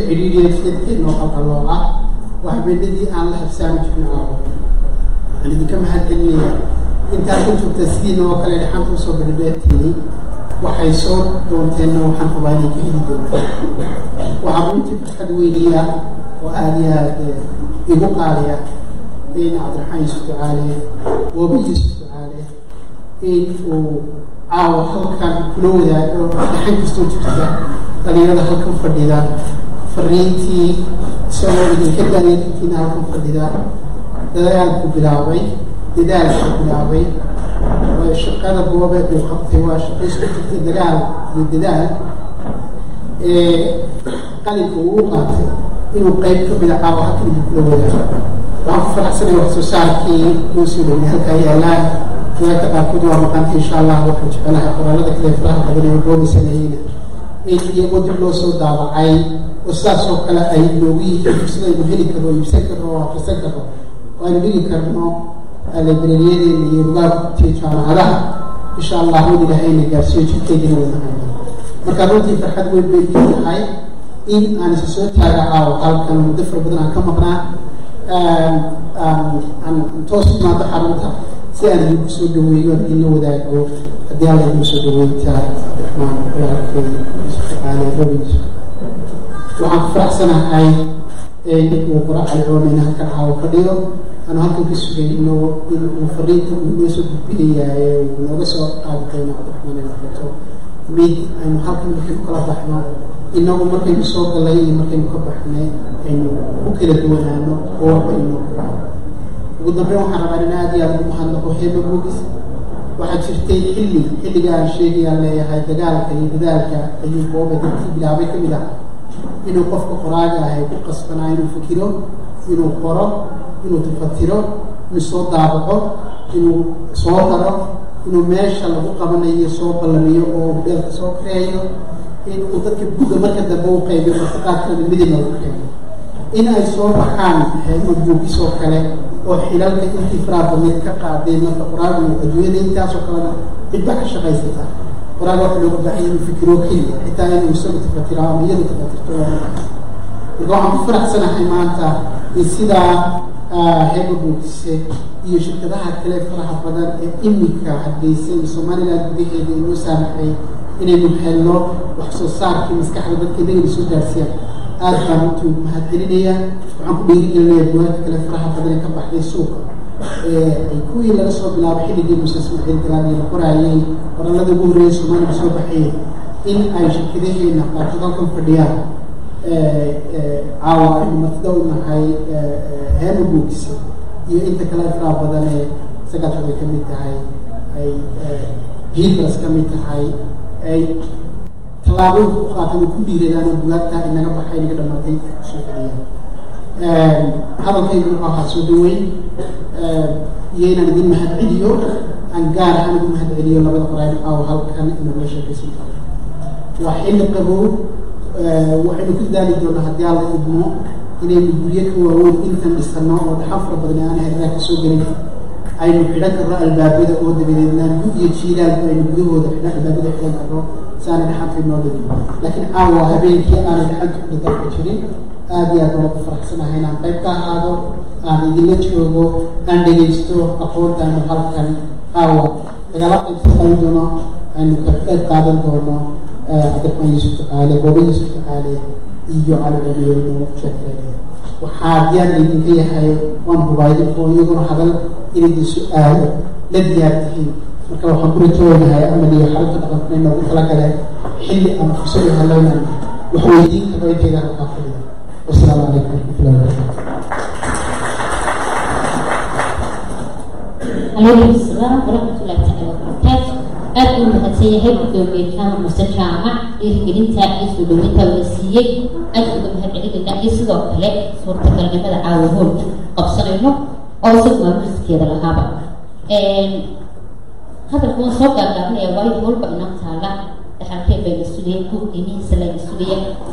cidhiidhiya sida noo qalqalooca waa habeenadii aan la habsaami jirin caawa waxaan idinka mahad celinaya intaad ku joogta sidiina oo kale dhaxanta usoo berdheertiinay waxay soo doonteenna waxaan qabaa inay ka heli doonto waxaa runtii farxad weyniya oo aada iyo aad igu qaaliya in cabdiraxmaan yuusuf ducaale wooba yuusuf ducaale in uu caawa halkan kula wadaago dhaxan kastoo jirta dhalinyarada halkan fadhida fariintii isagoo idinka daayarkiina halkan fadhida dadaalku bilaabay dadaalku bilaabay shaqada goobe uu qabtay waa shaqo isku jirtay dagaal iyo dadaal qalinka uu qaatay inuu qeyb ka mida caawa halkan idin kula wadaago waxaan ku faraxsanaya wax soo saarkii loo soo dhowey halkaa yaallaan riwaayadka qaarkood waa maqanta insha allah waxaan jecelahay qoraalada kale faraha badan ee goobi sameeyeyna in iyagoo dib loo soo daabacay oo sidaas oo kale ay noogu yihiin fursad aynu heli karno iibsan karno oo akhrisan karno oo aynu dhigi karno librariyadeena iyo rugaagtiyo jaamacadaha insha allah mid ilahayna gaarsiiyo jidkeedina waynahay marka runtii farxad weyn bay ii tahay in aan isa soo taaga caawo halkan muddo fara badan aan ka maqnaa aan toos imaado xarunta si aan idinku soo dhaweeyo aan idinla wadaago haddii alla idinku soo dhaweynta cabdiraxmaan walaalkay tacaala rabis waxaan ku faraxsanahay uu qora cali oomeyna halkan caawo fadhiyo aanu halkan ka sugay inuu inuu fariinta uu noo soo gudbinayaaye uu nooga soo qaadi doono cabdiraxmaan ay noqoto mid aynu halkan markaynu kala baxno inagu markaynu soo galay iyo markaynu ka baxnay aynu ku kala duwanaano oo waxba inoo ku dhaco ugu dambeyn waxaan rabaa in aada iyo aada ugu mahadnaqo heeba moogis waxaa jirtay xilli xilliga aan sheegayaan leeyahay dagaalka iyo dadaalka ayuu booba dadkii bilaabay ka mid ah inuu qofka qoraaga ahay ku qasbanaa inuu fikiro inuu qoro inuu tafatiro inuu soo daabaco inuu soo daro inuu meesha lagu qabanayo soo ballamiyo oo beelka soo kareeyo in uu dadka buga marka dambe u qaybiyo martiqaadkana midib lagu keeno in ay soo baxaan heema buugisoo kale oo xilalka intii faraha badneed ka qaadeen marka qoraagu adduunyada intaasoo kalena cidba ka shaqaysata qoraaga waxa looga baahay inuu fikiro keliya xitaa inuu isagu tafatiro ama iyadu tafatirto marka waxaan ku faraxsanahay maanta in sidaa heeba buugise iyo shirkadaha kale faraha badan ee iminka hadgeysa iyo somaliland gudaheeda inoo saamaxay inaynu helno wax soo saarkii maskaxda dadka inagana soo gaarsiiyaan aada baan runtii mahad celinaya waxaan ku dhiirigelinaya buwaagta kale faraha badan ee ka baxday suuqa ay kuwii laga soo bilaabo xilligii muuse ismaaciil galaani la qoraayay qorallada ugu horreeyay soomaaliga soo baxayeen in ay shirkadaheena qaarkood halkan fadhiyaan caawa aynu martida u nahay heema buugisa iyo inta kale faraha badan ee sagaashan ay ka mid tahay ay jibras ka mid tahay ay tallaabooyinka u qaatan oo ku dhiiradaan oo bugaagtaa inaga baxay inaga dhamaatay soo celiyaan hadalkaygu wuxuu ahaa soo dhaweyn iyo inaan idin mahad celiyo aan gaar ahaan ugu mahad celiyo labada qoraayn caawa halkan inagula sheekaysan karo waa xilli qabow waxaynu ku daali doonaa haddii alla idmo inaynu guryo ka waaweyn intan dhisano oo dhaxan fara badan aan herraa ka soo gelin aynu xidhan karno albaabada oo dabadeedna gud iyo jiilaalku aynu gudahooda xidhan albaabada xidhan karno si aanay dhaxanta inoo dhigin laakiin caawa habeenkii aanay dhaxanta ku dhidalka jirin aada iyo aad baan ugu faraxsanahay inaan qayb ka ahaado aan idinla joogo aan dhegaysto aqoonta aynu halkan caawa nagala qaybsaqayn doono aynu ka qayb qaadan doono cabdiraxmaan yuusuf ducaale booba yuusuf ducaale iyo cali cumeyno sheekeeya waxaa diyaar idinka yahay waan hubaayay oo iyaguna hadal inaydin su-aalo la diyaar tihiin marka waxaan ku rajoonahay amal iyo xarunta dhaqanka inoogu talagale xilli aan fursad u helaynan wax weydiin karo intayda halkaa fadhida wasalaamu calaykum waraxmatullahi wabarakatu عليكم السلام ورحمة الله تعالى وبركاته aad uu mahadsan yahay gudoomiye jaamac muse jaamac dhiirigelinta iyo soo dhaweynta la siiyey aad uga mahadcelinayna iyo sidoo kale suurtagalnimada caawahoolka qabsanayno oo isagu maamuliskeeda lahaaba hadalku waan soo gaagaabanaya waayo walba inoo taala dhaxalkee bayna sugaya buuggiinihiisa layna sugaya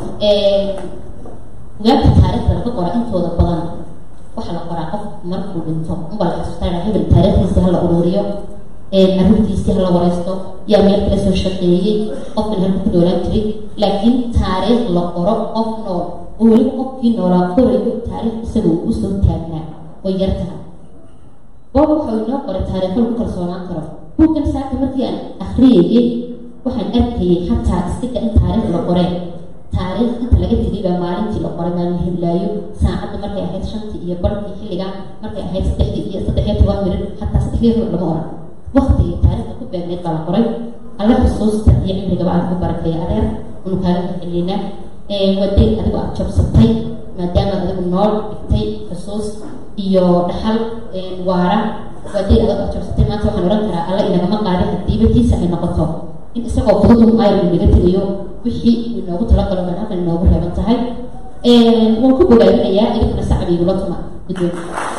bugaagta taariikhda laga qora intooda badan waxaa la qoraa qof markuu dhinto unbaa la xasuustaa hebel taariikhdiisa hala ururiyo arrintiisii hala wareysto yaa meel kala soo shaqeeyey qofkan halku ku noolaan jiray laakiin taariikh la qoro qof nool oo weliba qofkii noolaa korayo taariikh isaga uu usoo taagnaa way yar tahay boob wuxuu inoo qoray taariikho lagu kalsoonaan karo buuggan saaka markii aan akhriyayay waxaan arkayay xataa istiga in taariikh la qoreen taariikh inta laga tegay baa maalintii la qoray maalin hiblaayo saacadda markay ahayd shantii iyo barkii xilligaa markay ahayd saddexdii iyo saddex iyo toban mirir xataa saddexdii hor lama oran waktigii taariikhda ku beegneed baa la qoray alla xusuusta iyo cimrigaba aan ku barakeeya adeer unu kaaga mahceliynaa waday adigu aad jabsatay maadaama adigu nool dhigtay xusuus iyo dhaxal waara waday adigu aad jabsatay maanta waxaan oran karaa alla inagama qaadin hadiiba tiisa ay noqoto in isagoo fudud un ayr inaga tegayo wixii inoogu talagalo baan halkan inoogu reeban tahay waan ku bogaadinayaa idinkuna sacab igula tuma guddoon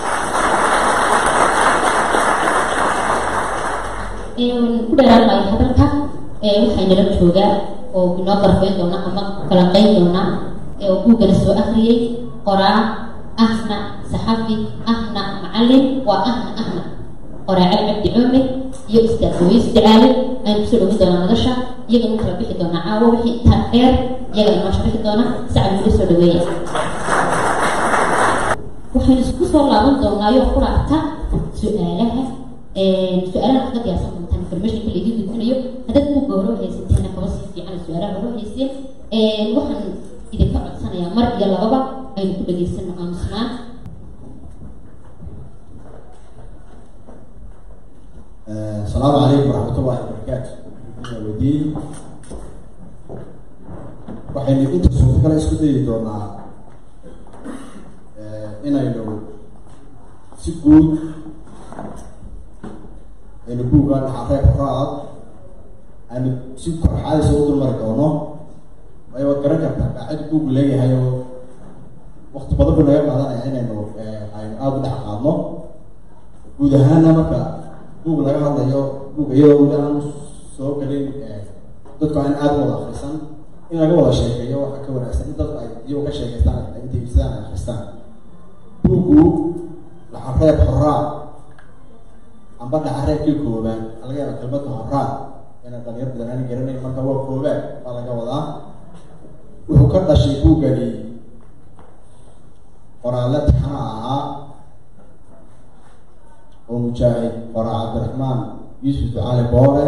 ku dheeraan maayo hadalka waxaa inala joogaa oo inoo qarfeyn doona ama falanqeyn doona oo buuggana soo akhriyey qoraa ahna saxafi ahna macallin waa ahna ahna qoraacad cabdi cumar iyo ustaad hooyis jacaale aynu kusoo dhowin doonaa madasha iyaga u kala bixi doonaa caawo wixii intaa dheer iyaga inoo sharixi doona sacab wili soo dhaweeya waxaynu isku soo laaban doonaayo quraacta su-aalaha su-aalaha kaga diyaarsan doontaan informationka laidin gudbinayo haddaad buugga hore haysateena kaba sii fiican su-aalaha hore hayseen waxaan idinka codsanayaa mar iyo lababa aynu ku dhageysano aamusnaan asalaamu calaykum waraxmat ullahi wabarakaatu wadiin waxaynu inta suurtagala isku dayi doonaa inaynu si guud aynu buugga dhaxareeb horaad aynu si korxaadisa u dulmari doono waayo waad garan kartaa daacad buugu leeyahay oo wakti badan buu naga qaadanaya inaynu aynu aada u dhex qaadno guud ahaana marka buug laga hadlayo buug iyadoo weli aan soo gelin dadku aan aada u wada akrisan in laga wada sheekeeyo waxaa ka wanaagsan in dadku ay iyagoo ka sheekeystaan intay ibsadaan ay akristaan buuggu dhaxareeb horaa amba dhaxareebkii koobaan laga yaaba kelmadda horaa ina dhalinyar badan aan garanayn marka waa koobaan baa laga wadaa wuxuu ka dhashay buuggani qoraalle taxana ahaa oo mujaahid qoraa cabdiraxmaan yuusuf ducaali boole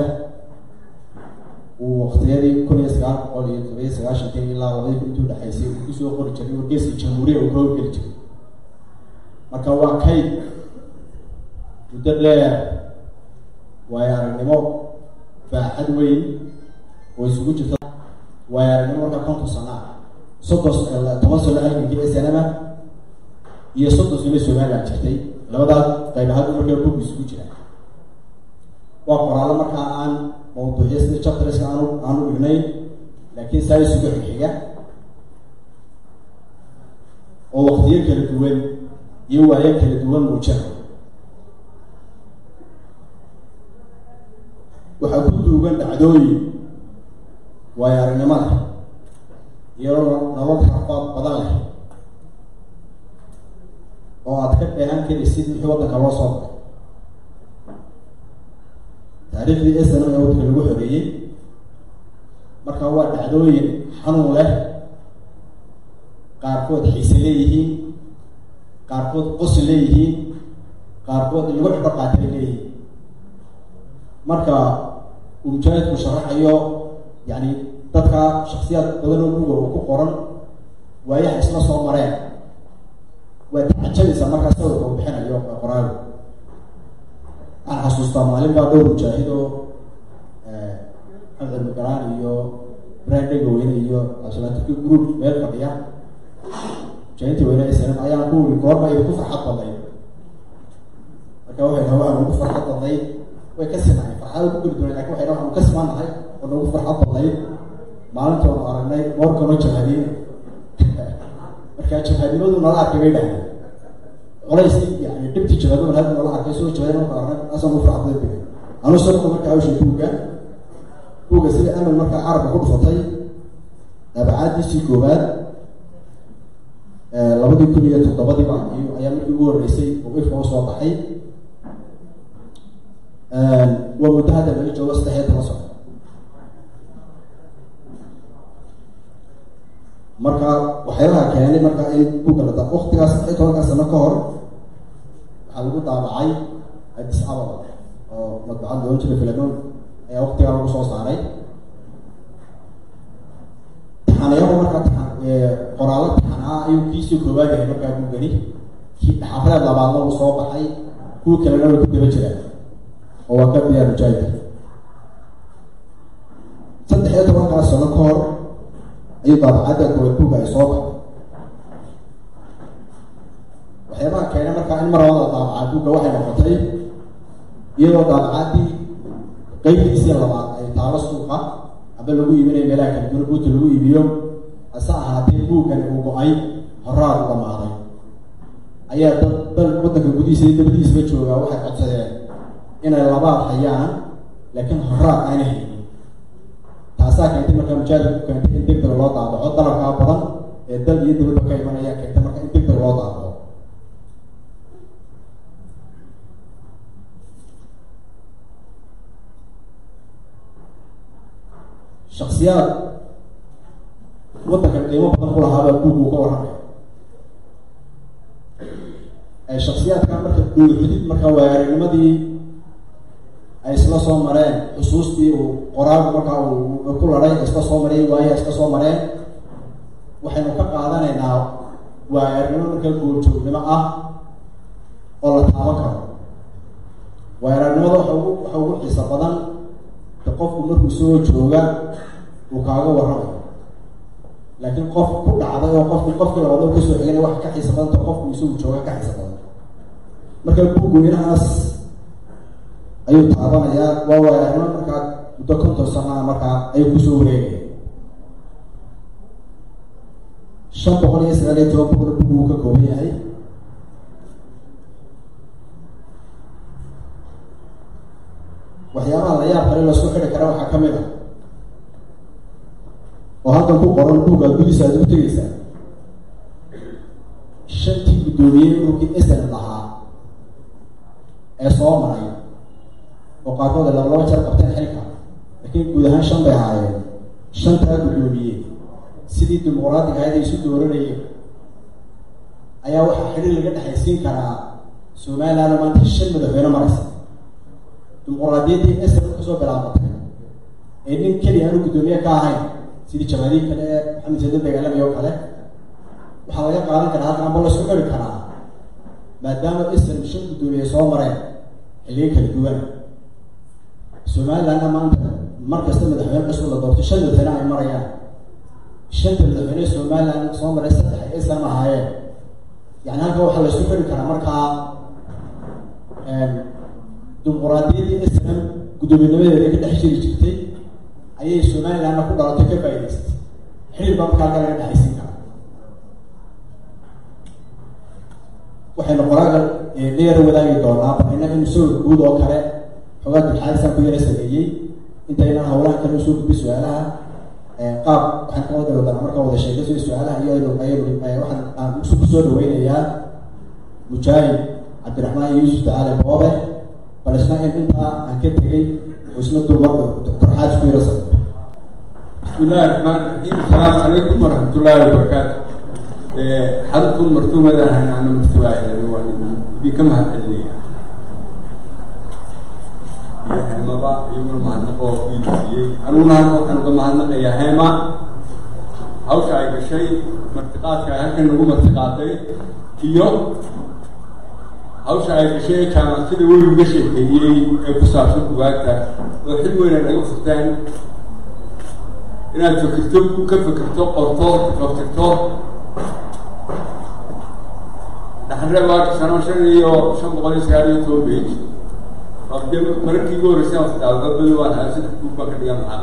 uu waktiyadii kun iyo sagaal boqol iyo todobiyo sagaashankii ilaa labadii kun intuu dhexaysay uu kusoo qori jiray wargeeska jamhuuriya uu ka horgeli jiray marka waa kayd muddo dheer waayo aragnimo baaxad weyn oo isugu jirta waayo aragnimo marka konton sana soddon toban sano halgankii snma iyo soddon sano somaliland jirtay labadaas qayb ahaan markaa bug isugu jira waa qoraallo markaa aan mawduucyo sida chapterska aanu aanu dhignayn laakiin saa isugu xigxiga oo waktiyo kala duwan iyo waayo kala duwan muujina waxaa ku duugan dhacdooyin waayo aragnimo leh iyadoo nolol rafaad badan leh oo aad ka dheehan karaysid wixii waddanka loo soo baray taariikhdii snm ee waddanka lagu xoreeyey marka waa dhacdooyin xanuun leh qaarkood xiise leeyihiin qaarkood qosi leeyihiin qaarkood lagu xidho qaatay leeyihiin marka uu mujaahidku sharaxayo yani dadka shaksiyaad badan oo buga uu ku qoran waayaha isla soo mareen waa taxajadaysaa markaa sawirka uu bixinayo qoraagu waxaan xasuustaa maalin baa dhowr mujaahid oo maxamed almugalaan iyo ibrahim dhegaweyne iyo cabdilaatiki group meel fadhiya mujaahidta weyne snm ayaan ku wiri goorma idinku farxad badnayd marka waxay dhaha waxaan ugu farxad badnayd way ka sinahay farxada ku geli doonay lakin waxay dhaha waxaan ka simaanahay oo nagu farxad badnayd maalinta oonu aragnay moorkanoo jabhadiina markaa jabhadinimadu nala arkay bay dhahay qolaysi yani dhibti jabhadimad hadda nala arkay soo jabhadina marka aragnay asaan u farxad badan anu sarka markaa awshay buugga buugga sida amal markaa carabka ku dhufatay dabacaadiisii koowaad labadii kun iyo toddobadii baa ayaa markii ugu horreysay oo ifka usoo baxay waa muddo hadda laga joogo saddex iyo toban sano marka waxyaabaha keenay marka in buugga la daa waktigaas saddex iyo tobankaa sano ka hor waxaa lagu daabacay addis ababa oo madbacad loohan jiray filamoon ayaa waktigaa lagu soo saaray taxanayahu markaa taxan qoraallo taxan ah ayuu kiisii koowaad yahay markaa buuggani kii xaafadaad labaadna uu soo baxay kuwa kalena way ku daba jiraan oo waa ka diyaar mujaahid saddex iyo tobankaa sano ka hor ayuu daabacadda koowaad buugga ay soo baxay waxyaabaha keenay markaa in mar labada daabacaa buugga waxay noqotay iyadoo daabacaddii qeybtiisii labaad ay taalo suuqa aba lagu iibinayo meelaha kala duwan buugta lagu iibiyo hase ahaatee buuggan uu go-ay horaad u dhamaaday ayaa dad dal waddanka gudihiisa iyo dabadiisaba joogaa waxay codsadeen inay labaad hayaan laakiin horaad ayna haynin taasaa keentay markaa mujaahid ku keentay in degdeg loo daabaco dalabkaa badan ee dal iyo dabadba ka imanaya keentay marka in degdeg loo daabaco shaksiyaad waddanka qiimo badan ku lahaabaa buug uu ka warramay shaksiyaadkaa marka dhuuxudid markaa waayaragnimadii ay isla soo mareen xusuustii uu qoraagu markaa uu ku laday isla soo mareen waayaa isla soo mareen waxaynu ka qaadanaynaa waayaragnimo markaa goorjoognimo ah oo la taaban karo waayaragnimada waxa ugu waxa ugu xiisa badan de qofku markuu soo jooga uu kaaga warramayo laakiin qof ku dhacday oo qofku qofkii labaad oo kasoo xigana wax ka xiisa badanta qofku isagu jooga ka xiisa badan marka buugweynahaas ayuu taabanayaa waa waayarnimo markaa muddo konton sanaa markaa ayuu kusoo wareegaya shan boqol iyo sagaal iyo toban boqol bugu uu ka kooban yahay waxyaabaha la yaab kale lasku xidhi kara waxaa ka mid a oo halkan ku qoran buuggaad gudiisa aad ugu tegeysaa shantii guddoomiyey ururkii esn lahaa ee soo maray oo qaarkood ay laba laba jeer qabteen xilka laakiin guud ahaan shan bay ahaayeen shantaa guddoomiye sidii dimuqraadiga ahayd ay isu dooranayeen ayaa waxaa xidhiir laga dhexaysiin karaa somaliland maanta shan madaxweyne maraysa dimuqraadiyaddii esn kasoo bilaabatay ee nin keliya aanu guddoomiye ka ahayn sidii jamaadihi kale ee maxamed sadan dagaalami oo kale waxaa laga qaadan karaa halkan amba laisku xiri karaa maadaama islam shan guddoomiye soo mareen xilliyo kala duwan somalilandna maanta mar kasta madaxweyne cusub la doorto shan madaxweyne ay marayaan shanta madaxweyne somaliland soo maray saddex ay islam ahaayeen yani halkan waxaa laisku xiri karaa markaa dimuqraadiyaddii islam guddoominnimadeeda ka dhex jiri jirtay ayay somalilandna ku dhalatay ka faa'idaysatay xilib baa markaa halka laga dhexaysiin karaa waxaynu qoraaga la yaro wadaagi doonaa barina in sawir guud oo kale xogaa dulxaadisan ku yara sameeyey intaynan hawlaha kale usoo gudbi su-aalaha qaab waxaan ka wada wadanaa markaa wada sheekayso su-aalaha iyo aynu aynu waxaan aan ku soo dhaweynayaa mujaahid cabdiraxmaan yuusuf tacaale boobe bal isna in intaa aan ka tegay wuxuu isna dulmar doctor xaaj ku yara sameey بسم الله الرحمن الرحيم السلام عليكم ورحمة الله وبركاته حضرتكم مرتومة أنا أنا مستوى دي كم هتقلي يا هما يوم ما نقول في أنا ما نقول أنا ما نقول يا هما أو شيء شيء مرتقات كان كان نقول مرتقاتي كيو أو شيء شيء كان سيدي وين مشي هي بسافر وقتها وحلوين أنا يوفتان inaad fikirto ka fikirto qorto fakirto dhaxre waa sano shan iyo shan boqol iyo sagaal iyo toban page de mararkii ugu horreysay aan fadhaado dad badi waan haa saddex buug baan ka dhigan lahaa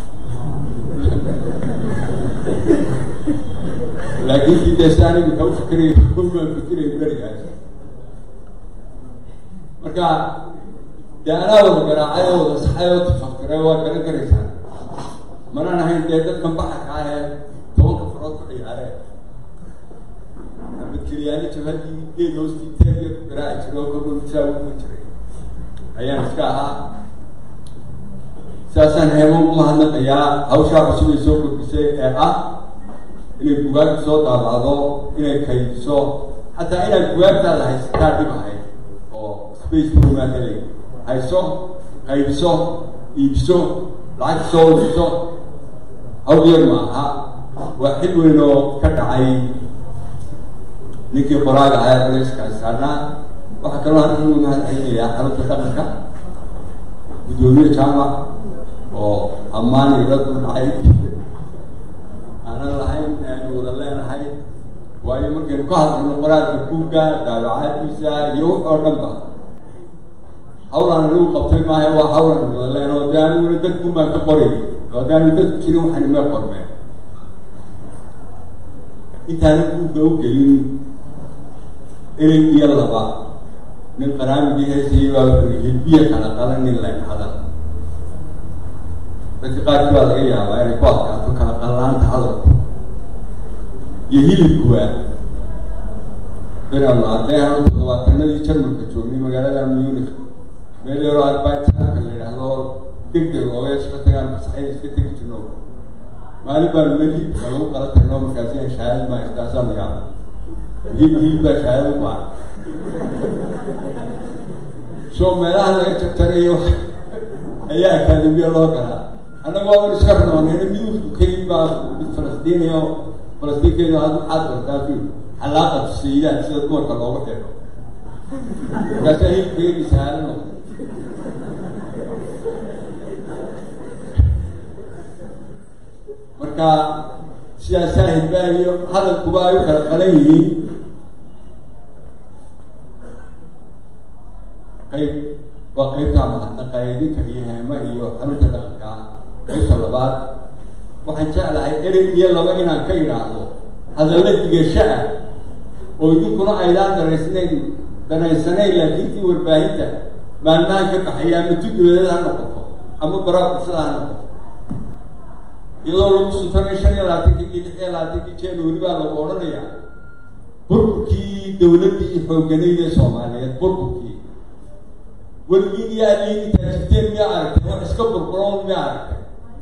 laakiin kii deesa anigu ka u fikiraya baan fikiraya berigaas marka dee anaa wada garaacay oo wada saxay oo tafakiray waa garan karaysaa manaan ahayn dee dadkan baxarka ah ee tobanka farood ku ciyaare abadkeliyaani jabhadii geed hoostii teerya ku garaaci jiray oo korba misaa uguman jiray ayaan iska ahaa sidaasaan heemo u mahadnaqayaa hawshaa cusub ay soo kordhisay ee ah inay bugaagta soo daabacdo inay kaydiso xataa inaad bugaagtaada haysataa dhib ahayd oo space program helay hayso qaybiso iibso lacag soo wadiso hawl yar ma aha waa xil weyn oo ka dhacay ninkii qoraaga ahaa culayskaas saarnaa waxaa kaloo hadda ugu mahad celinayaa xarunta dhaqanka guddoomiye jaamac oo ammaan iyo dad u dhacay aanan lahayn aanu wada leenahay waayo markaynu ka hadlayno qoraalka buugga daabacaadiisa iyo wax oo dhan ba hawlaan lagu qabtay maaha waa hawlan wada leen oo dee aniguna dadku baan ka qoray oo dee anu dadku jirin waxaan ima qormeen intaana buugga u gelin erey iyo laba nin qaraamigii heesayay baa wuxuu hilbiya kala qalan nin leen hadal dadka qaarkii baa laga yaabaa inay ku adkaato kala qallaanta hadalku iyo hilibkuwa beraanu ardayahan todobaatanadii jarmalka joognay magaalada munich meel yaroo arbaitanka la yidhaahdo deg deg ooga iska tagaan masaxay iska tegi jirno maalin baanu meel hilibka lagu qala tagno markaasi aan shahaadad maa iskaasaa la yaaba hilib hilib baa shahaadad u baahan so meelaha laga jarjarayo ayaa akaademiya loo galaa annagoo an iska rnoonayna midufku keli baa mid falastiiniyo falastiinkeedu aad maxaad bartaa fi xalaaqatu sayidaad sida dumarka loogu xeero markaasaa hilibkeedi sahaalo noqday marka sidaasaa hilbaahiyo hadalkuba ay u kala qalan yihiin qayb waa qaybtaa mahadnaqa idinka iyo heema iyo xarunta dhaqanka qaybta labaad waxaan jeclahay erey iyo laba inaan ka idhaahdo hadalla digasho ah oo idinkuna aydaan daraysnayn danaysanayn laakiin tii warbaahinta maalmahan ka baxaya ama tuduleedada ha noqoto ama baraa bulshada ha noqoto iyadoo lagu suntanay shan iyo labaatankii iyo lix iyo labaatankii january baa lagu odhanayaa burburkii dawladdii xooganayd ee soomaaliyeed burburkii weligiin iyo aliin intaa jirteen miyaa aragtay wax iska burburoon miyaa aragtay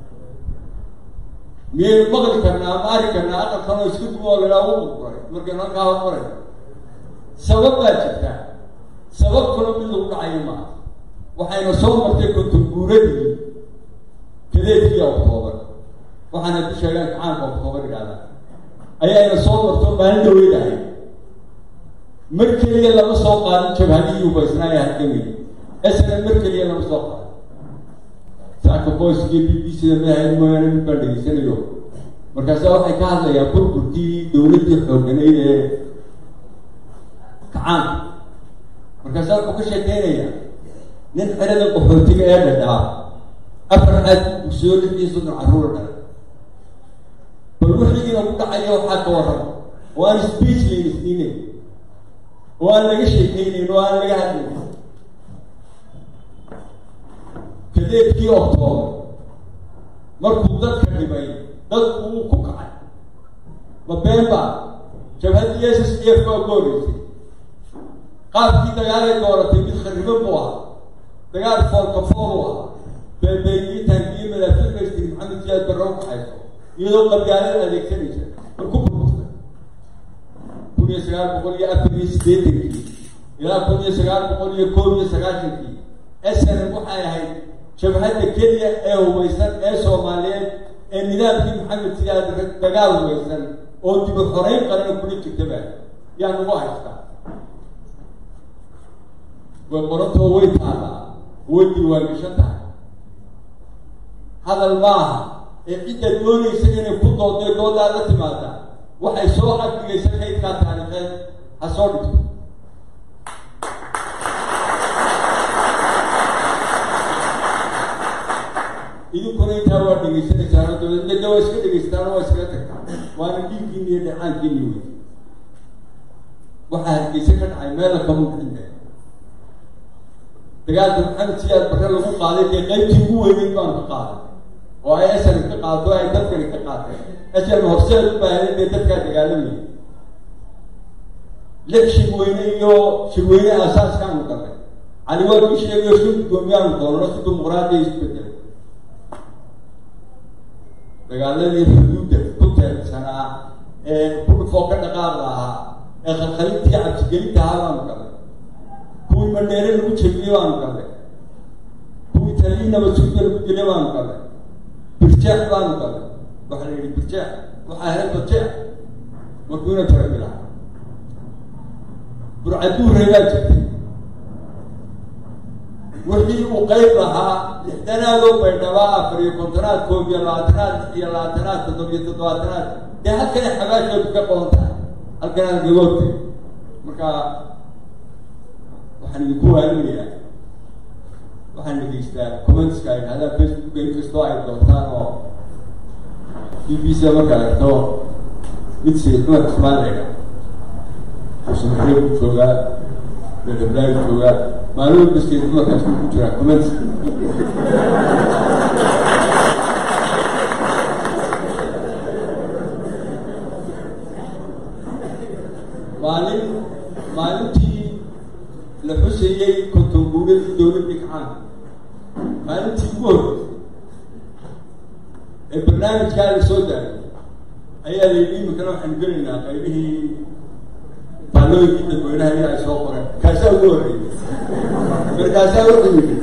miyaynu maqli karnaa ama ari karnaa aqalkan oo iska dumo oo lahaa u burburay markaynu halkaa hormaray sabab baa jirtaa sabab kalo mid lagu dhacayo maaha waxayna soo martay kontonguuradii kadeedkii octoobar waxaana ku sheegaan kacaanka octoobar idhahda ayaayna soo marto maalin dhaweydahay mar keliya lama soo qaadin jabhadihii ubaysnaaya halgamay esna mar keliya lama soo qaadin saaka boyskiyo b b c da maahayd mooyaane mid baan dhegeysanayo markaasa waxay ka hadlayaan burburkii dawladdii xooganayd ee kacaanka markaasa wuxuu ka sheekeynayaa nin xerada qaxootiga ee dhadhaa afar aad bugsiyo lix iyo soddon carruur dhalay bal wixiina ku dhacaya waxaa ka warrama oo aan speech laynisiinayn oo aan laga sheekeynayn oo aan laga hadlayn kadeedkii octoobar markuu dadka dhibay dadku uu ku kacay ma been baa jabhadii s s d f baa ku horeysay qaabkii dagaalay dooratay mid khariban buu ahaa dagaal foolkafool u ahaa beebeeyii taankiyo madaafiiqaystiri maxamed siyaad barre u kaxayso iyadoo qabyaalada adeegsanaysa mar ku burburtay kun iyo sagaal boqol iyo afar iyo siddeetankii ilaa kun iyo sagaal boqol iyo koob iyo sagaashankii snm waxay ahayd jabhadda keliya ee hubaysan ee soomaaliyeed ee nidaamkii maxamed siyaad dagaal hubaysan oo dibu xoreyn qarana kula jirtaba yaa nagu haystaa way qorantoo way taallaa way diiwaangashan tahay hadal maaha ee cidda doonaysa inay ku doodday doodaa la timaada waxay soo agdigaysa kaydkaa taariikheed ha soo dhigto idinkuna intaa waa dhegaysanaysaan dabeedna waa iska dhegaystaan waa iskaga tagtaan waana dhiiggiini iyo dhecaankiini wey waxaa hargeysa ka dhacay meela kama bixinta dagaalka maxamed siyaad barre lagu qaaday dee qaybtii ugu weyneyd baanu ka qaaday oo ay esani ka qaado ay dadkani ka qaateen esan horseed u baahday dee dadkaa dagaalamayay lix shirweyne iyo shirweyne aasaaskaanu galnay cali waa kii sheegayo si guddoomiyaanu doonno si dimuqraadiya isbedelay dagaaladii xuduudda ku teersanaa ee kudhufoo ka dhaqaaqda ahaa ee khalkhalintii cabsigelinta ahaa baanu galay kuwii madheere lagu jebiyey baanu galay kuwii taliyii nabadsuuda lagu dilay baanu galay birjeex baanu galay waxaa la yidhi birjeex waxaa helay barjeex markuuna tarabila burcaduurey baa jirtay wixii uu qayb lahaa lixdanaadoo baydhabaa afar iyo kontonaad koob iyo labaatanaad lix iyo labaatanaad toddoba iyo toddobaatanaad dee halkanay xabaashoodu ka qodan tahay halkanaan gagoogtay marka waxaan idinku waaninayaa waxaan dhegeystaa commentska ay dhahdaan facebooka inkastoo ay doontaan oo b b c marka aragto mid sayid cumar cusmaan layga usanxeeb ku joogaa beelablaag joogaa maalin walba sayid cumarkaas ku jiraa commentska maalin maalintii la xusayey konton guuradii dowladii kacaanka maalintii ugu horreysay ee barnaamijkaa la soo daayay ayaa la yidhi iminkana waxaanu gelaynaa qaybihii faallooyinkii dadweynaha in ay soo qoreen kaasaa ugu horreeyay markaasaa wuxuu yidhi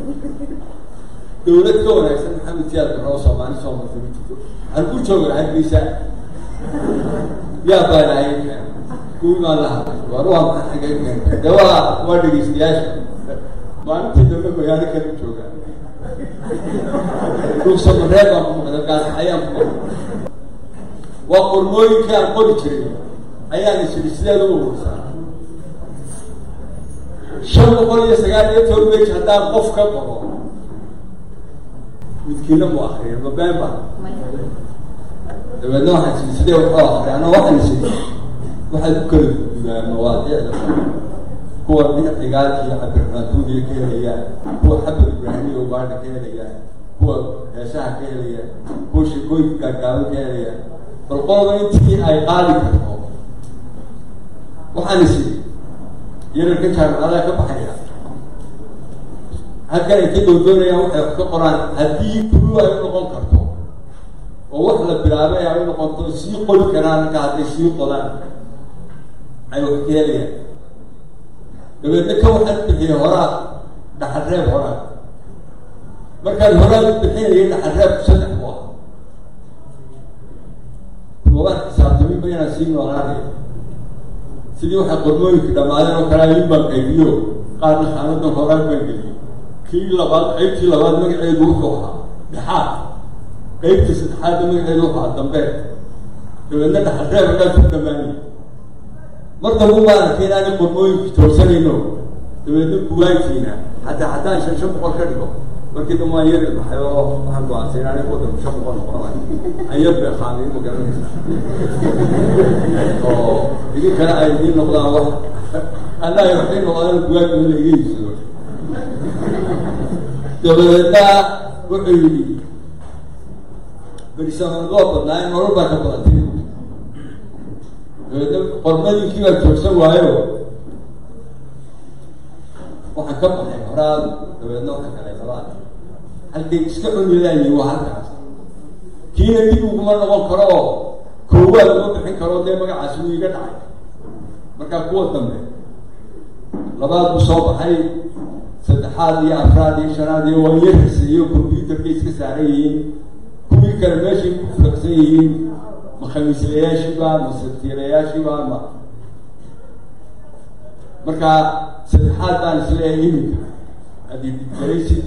dowlad ka wanaagsan maxamed siyaad baroo soomaali soo martay ma jirto halku jooga hargeysa yaa baalahay kuwii baan la hadlay war waa maxaa xagee keentay de waa waa dhegeystayaasha maalintii dambe magaalo kala joogaa dhugsamareeb baan ku maqda gaasxayaan ku maqda waa qormooyinkii aan qori jiray ayaan isiri sideed ugu urursaa shan boqol iyo sagaal iyo toban wej haddaan qof ka qoro midkiina mu akriya mabeen ba dabeedna waxaan siri sidee waxoo akriya ana waxaan siri waxaad ku kala gudbaa mawaadiicda kuwa cigaal iyo cabdiraxmaan tuudiya ka helayaan kuwa xabad ibraahimiya ugaadha ka helayaan kuwa heesaha ka helayaan kuwa sheekooyinka gaagaaban ka helayaan bal qolba intii ay qaadi karto waxaan isi yararka jaamacadaha ka baxaya halkan ay ka doodoonayaan waxay wax ka qoraan haddii kulu ay u noqon karto oo wax la bilaabay ay u noqonto sii qori karaan marka hadday sii qodaan ay wax ka helayaan dabeedna ka waxaan bixiyay horaad dhaxalreeb horaad markaan horaad u bixinayay dhaxalreebku saddex ku ah mabaan xisaabtamin ba inaan sii noolaanayo sidii waxay qormooyinka dhammaadeen oo kale in baan qaybiyo qaarna khaanadan horaad baan geliyey kii labaad qaybtii labaad magaceedu wuxuu ahaa dhexaad qaybtii saddexaadna magaceedu wuxuu ahaa dambeed dabeedna dhaxalreeb haddaad ku dhammaanay mar dambu baan arkay inaanay qormooyinka joogsanayno dabeedna buwaagtiina hataa haddaan shan shan boqol ka dhigo markii dambe waan yar baxay oo waxaan go-aansay inaanay wadanku shan boqol noqonay aan yar beeqaamay ma garanaysa oo idinkana ay idiin noqdaan wax annaga waxay noqdaan buwaagta in la iga iibsado dabadeedna wuxuu yidhi berisamanadoo badnaa in nolol baa ka badantay dabeedna qormadiinkii baa joogsan waayo waxaan ka baxay horaad dabeedna waxaan galay labaad halkay iska cunilaayay waa halkaas kiina dib uguma noqon karo oo koowaad uma bixin karo dee magacaasi wuu iga dhacay markaa kuwa dambe labaad buu soo baxay saddexaad iyo afraad iyo shanaad iyo waa iyo riseeyo combyuterkay iska saaran yihiin kuwii kale meeshay ku fulaqsan yihiin ma khamiislayaashiiba ma satiirayaashiiba ma marka saddexaad baan isleeyahay iminka haddii didgaraysid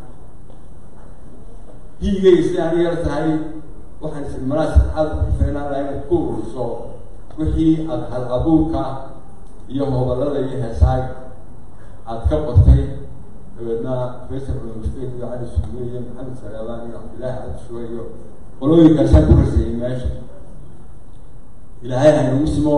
hiigay isla ani yar tahay waxaan isiri malaa saddexaad ku feenaan laha inaad ku ururiso wixii aada hal abuurka iyo hobalada iyo heesaaga aada ka qortay dabeedna faysal universitet iyo cali suuge iyo maxamed salaabaan iyo cabdillaahi cabdishuwe iyo qolooyinkaasaan ku raseeyay meesha ilaahay haynagu simo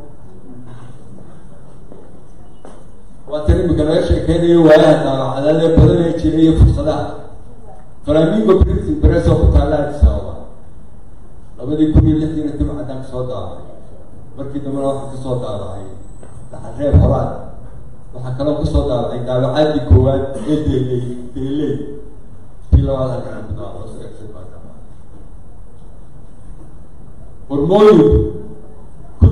waa tan imika laga sheekeynayo waayaha daawacadaadee badan ee jira iyo fursadaha flamingo printing press oo ku taalla addis ababa labadii kun iyo lixdiina dib caddaan kasoo daawacay markii dambena waxaa kasoo daawacay dhaxalreeb horaad waxaa kaloo kasoo daawacay daawacaadii koowaad ee deeley deeley tii labaad halkan ku daawaco qormooyinku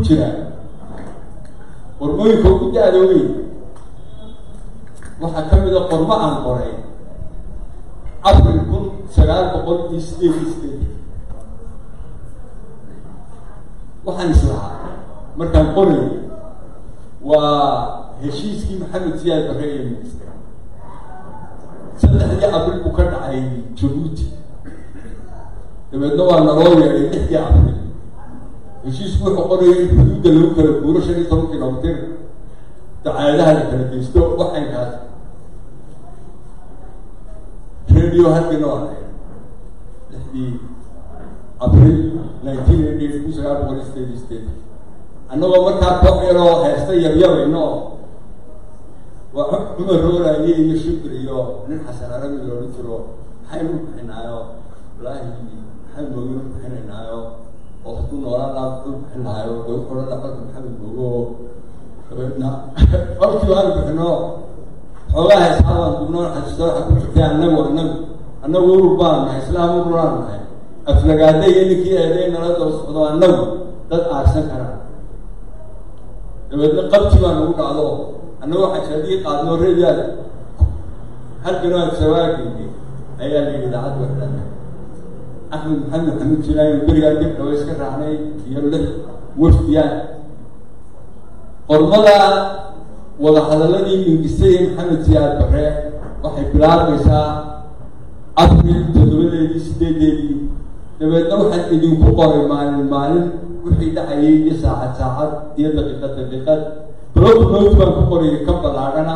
jira qormooyinka ugu da-da weyn waxaa ka mid a qormo aan qoray april kun sagaal boqol iyo sideed iyo sideed waxaan islahaa markaan qoray waa heshiiskii maxamed siyaad barre iyo minister saddexdii abril buu ka dhacay jabuuti dabeedna waa naloo yeedhay lixdii abril heshiisku wuxuu qoraya in xuduudda lagu kala guuro shan iyo toban kilomitir dacaadaha la kala geysto waxaynkaas radio halkina waa la lixdii abril nineteen eighty eight kun sagaal boqol iyo sideed iyo sideed annagoo markaa koox yaroo heesta yaryabayno waa cumar rooraaye iyo shukr iyo nin xasan arabi loola jiro maxaynu bixinaayo walaahi maxay mooginu bixinaynaayo oo hadduu noolaan laa u bixin lahaayo dee wuxuu la dhaqanka maxamed moogo dabeedna kolkii waanu bixino xoogaa heesaabaan dubnoo xasuusta waxa ku jirtay annagu annagu annagu urur baan nahay islaam ururaan nahay aflagaada iyo ninkii eeday nala daba socdo annagu dad aarsan karaan dabeedna qabti baa nagu dhacdo annagu xashadii qaadnoo reedaada halkan waa sawaageyni ayaa la yidhi idaacad waxdhan axmed maxamed xamuud jiraayo berigaa dib dhawa iska raacnay iyo lix wafdiyaan qormada wadahadaladii mingisay maxamed siyaad bare waxay bilaabaysaa abril toddobadeedii sideedeedii dabeedna waxaan idinku qoray maalin maalin wixii dhacayay iyo saacad saacad iyo daqiiqad daqiiqad blog note baan ku qorayay ka ballaadhana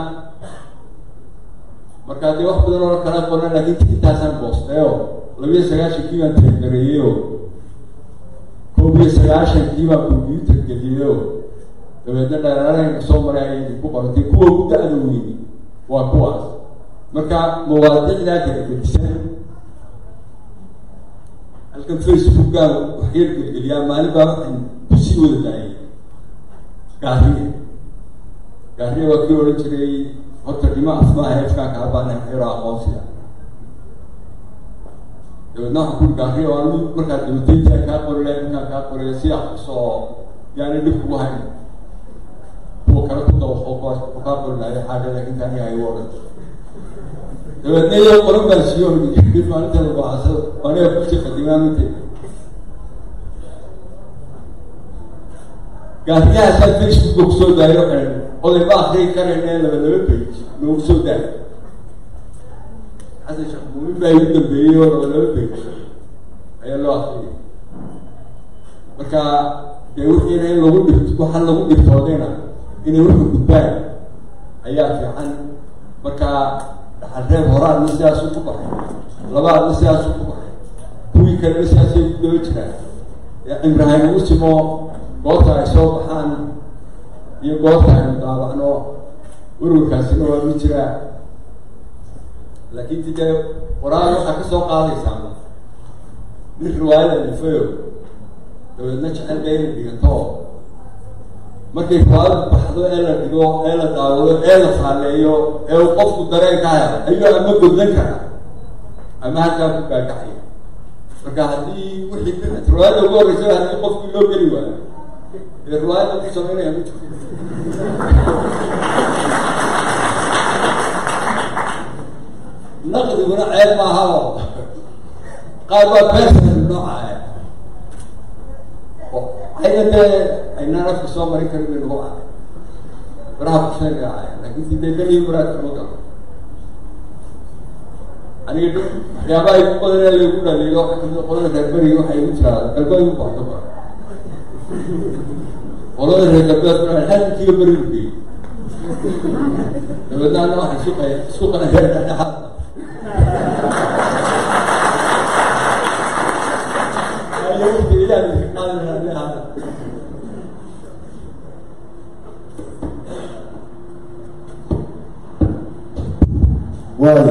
markaa dee wax badan oo kala qoran laakiin intaasaan boosteyo labiyo sagaashankii baan tixgareeyeyo koob iyo sagaashankii baan combyuter geliyeyo dabeedna dheeraarayna soo maray ayay idinku qoratay kuwa ugu da-da weyni waa kuwaas marka mawaadicdaa kala gedisan halkan facebookaa waxyar gelgeliyaa maalin baa waxaan kusii wada daayay gaariya gaariya waa kii odhan jiray horta dhimo asmaaha efkaa kaa baana xero aqoonsiga dabeedna waxaan kuri gaariya waa mid markaad dhimataytaa kaa qorila ninkaan kaa qoraya si aqsoo yaani dhib kugu hayn kuwa kale ku dawaqo kuwaas wuxuu kaa qori lahay xaaga laakiin kaniga ay u odhan dabeedna iyo qoran baan siiyo dib maalinta labaasado aniga kusii qadimaamintay gaariyahaasaa facebooka kusoo daayo xean oday ma akriyi karayna laba laba page noogu soo daayo xasan sheekh muumin baa igu dambeeyey oo laba laba page ayaa loo akriyay marka dee wixiina in lagu dhirt waxaan lagu dhirtoodayna inay wuxuu gudbaan ayaa fiican marka dhaxalreeb horaadna sidaasuu ku baxay labaadna sidaasuu ku baxay kuwii kalena sidaasay ku daba jiraan cimrahan ugu simo goobta ay soo baxaan iyo goobta aynu daabacno ururkaasina waa ma jiraa laakiin ti dee qoraal waxaa ka soo qaadaysaa nin riwaayada nifayo dabeedna jecel ba inay dhigato markay riwaayadu baxdo ee la dhigo ee la daawado ee la saaleeyo ee uu qofku dareen ka helo ayuu ama godlan karaa ama halkaa ku gaagaxaya marka haddii wixii riwaayada ugu horreysa haddii qofkii loo geli waayo dee riwaayada ku samaynaya ma jirto naqdiguna ceeb maaha oo qaar baa beersan nooca ayna dee aynaan afka soo marin karin bay nagu cay baraha kusheega cay laakin si dee daniyo muraadka ma galo aniga waxyaabaha igu badan ee lagu dhaliilo waxa kamid qolada reer beriga waxay igu jiraa galbeed u baxdo ba qolada reer galbeed halkiiba beri ugeey dabeedna ana waxay suqay suqana reer dhexdhexaad waayo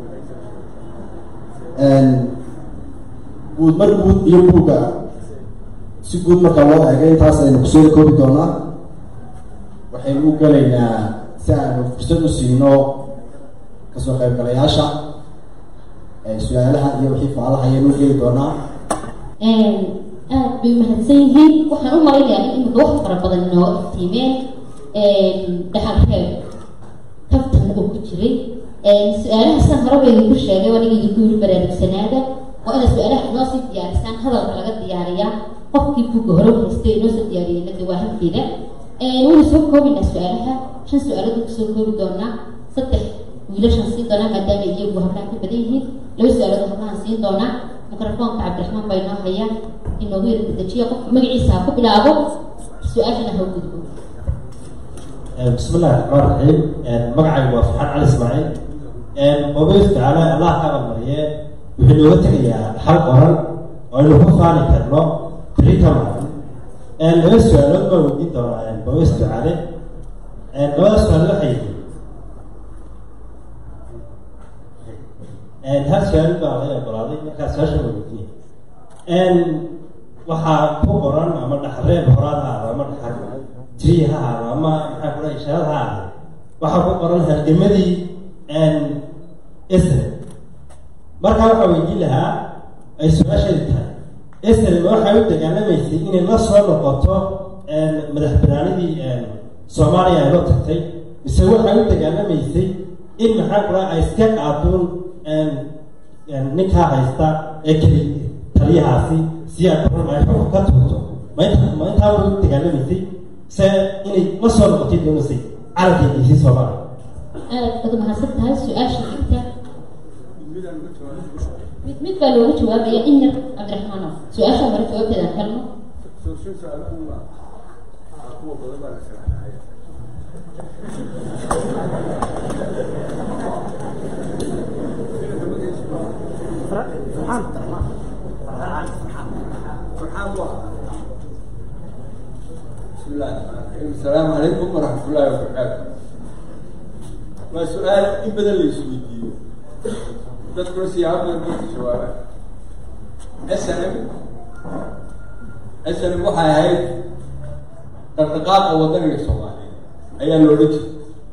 guud mar guud iyo buugga si guud markaa loo eegay intaas aynu kusoo koobi doonaa waxaynu u gelaynaa si aanu fursad u siino kasoo qaybgalayaasha su-aalaha iyo wixii faalaha ayaynu u geli doonaa aad bay umahadsan yihiin waxaan u malaynayaa in imika wax fara badan inoo iftiimeen dhaxal reeb kaftan oo ku jiray su-aalaha sidan horeba idinku sheegay aniga idinku yiri baraarugsanaada waa inaad su-aalaha inoo sii diyaarisaan hadalka laga diyaariyaa qofkii buugga hore u haystay inoo soo diyaariyay nade waa halkeeda waynu soo koobinaa su-aalaha shan su-aalood kusoo koobi doonaa saddex wiilashan siin doonaa maadaama iyagu hablaha ka badan yihiin laba su-aalood hablahan siin doonaa mikrofoonka cabdiraxmaan baa inoo haya inoogu yara dedejiya qofka magaciisa ha ku bilaabo su-aashana ha u gudbo بسم الله الرحمن الرحيم مقعي وفحان علي اسماعيل وبيس تعالى الله كان مريه وحنا وتغيا حل قرن وإنه هو فاني كرنو بريتا معنا لما السؤال ما ودي دورا وبيس تعالى لما السؤال لحيه هل سؤال بقى غير برادي كان ساشا ودي waxaa ku qoran ama dhaxreeb horaad ha ama dhaxar tiri ha ahaado ama maxaa kula ishaarad ha ahaado waxaa ku qoran halgamadii isra markaa waxaa weydiin lahaa ay su-aasheedi tahay isra waxay u dagaalamaysay inay la soo noqoto madax banaanidii soomaaliya ay loo tagtay mise waxay u dagaalamaysay in maxaa kula ay iska qaaduun ninkaa haysta ee keli taliyahaasi si aad baran ay xukun ka tuurto ma inta ma intaa way u dagaalamaysay se inay la soo noqotay doonaysay calankeediisii soomaaliya aad baad mahadsan tahay su-aasha xigta mid mid baa looga jawaabaya in yar cabdiraxmaano su-aasha hore jawaabteeda aan helno بسم الله الرحمن الرحيم السلام عليكم ورحمة الله وبركاته ما سؤال إن بدل يسويديو تذكر سياق من الجواب السلام السلام waxay ahayd dhaqdhaqaaqa wadaniga soomaaliya ayaa loola jeeda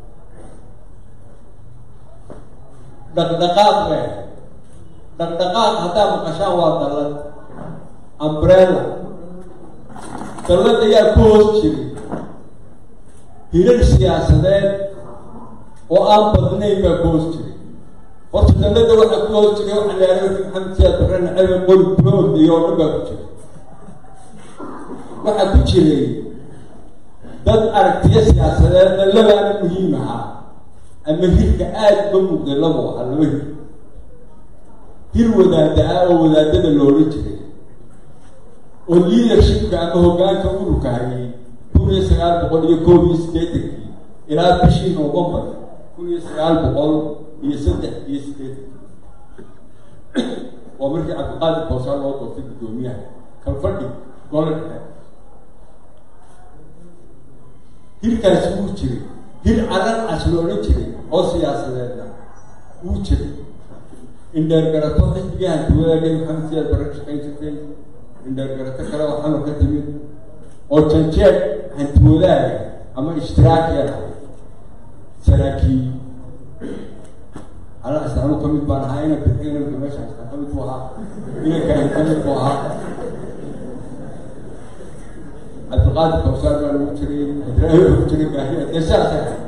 dhaqdhaqaaq le dhaqdhaqaaq haddaa maqashaan waa dallad umbrella dallad ayaa ku hoos jiray hirar siyaasadeed oo aan badnayn baa ku hoos jiray horta dallada waxaa ku hoos jiray waxaa la yidhahda maxamed siyaad barre nacabe qori bulood iyo oo dhan baa ku jiray waxaa ku jiray dad aragtiyo siyaasadeedna labaana muhiim ahaa ama hirka aada uga muuqday labu ahaa laba hir hir wadaada ah oo wadaadada loola jiray oo leadershipka ama hoggaanka ururka hayay kun iyo sagaal boqol iyo koob iyo siddeetankii ilaa bishii novembar kun iyo sagaal boqol iyo saddex iyo siddeetankii waa markii cabdiqaadir boosaan loo doortay guddoomiyaha kalfadhi gole dhexe hirkaasi wuu jiray hir calan cas loola jiray oo siyaasadeedna wuu jiray indheergarato xisbigii hantiwadaagay maxamed siyaad barre ka shaqayn jirtay indheergarato kale oo xamar ka timid oo janjeed hantiwadaaga ama ishtiraakiya lahay saraakiil alaas anu ka mid baan ahaa inan bixi inanka meesha haystaa ka mid buu ahaa inankaan ka mid buu ahaa cabdiqaadir kawsaar baa lagu jiray ibraahim lagu jiray gaahiya dee saasay ahay